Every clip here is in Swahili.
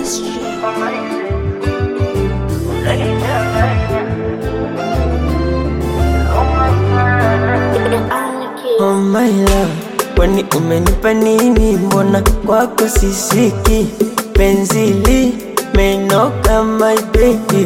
Oh my love, kwani umenipa nini? Mbona kwako sisiki penzi limenoka my baby,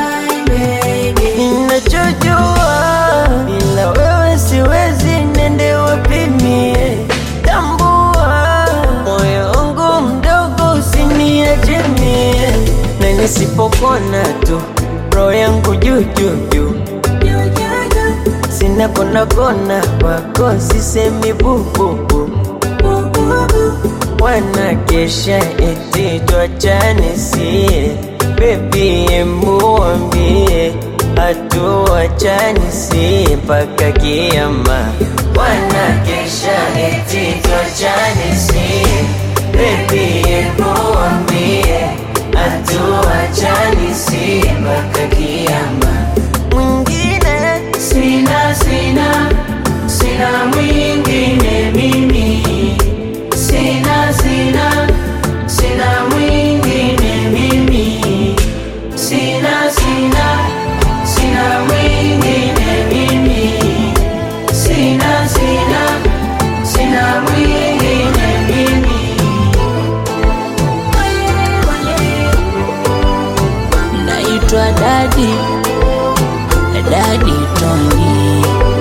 ninachojua bila wewe siwezi, nende wapi mie? Tambua moyo wangu mdogo, usiniache mie, na nisipokona tu roho yangu juu juu juu sina kona kona kwako sisemi bububu wanakesha eti twachane sie bebi emuambie hatuachani sie mpaka kiama wanakesha eti twachane sie bebi emuambie hatuachani sie mpaka kiama mwingine Sina, sina, sina mwingine mimi. Sina, sina, sina mwingine mimi. Sina, sina, sina mwingine mimi. Sina, sina, sina mwingine mimi. naitwa dadi dadi Tony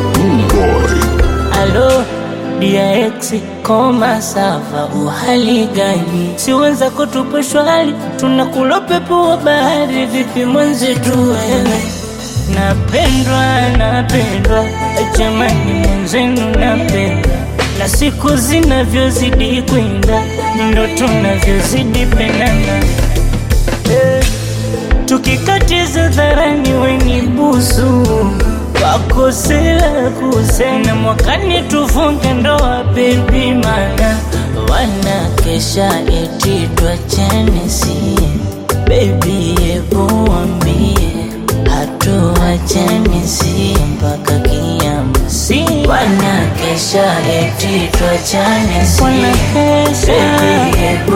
alo dia ex koma sava uhali gani siweza kutupa shwali tunakula pepo wa bahari vipi mwenzetu wewe napendwa napendwa jamani mwenzenu napendwa na siku zinavyozidi kwenda ndo tunavyozidi pendana eh. Tukikatiza dharani wenye busu wakosela kusena mwakani tufunge ndoa bebi, mana wanakesha eti twachane sie bebi, ebu wambie hatuachane sie mpaka kiama, si wanakesha eti twachane sie bebi, ebu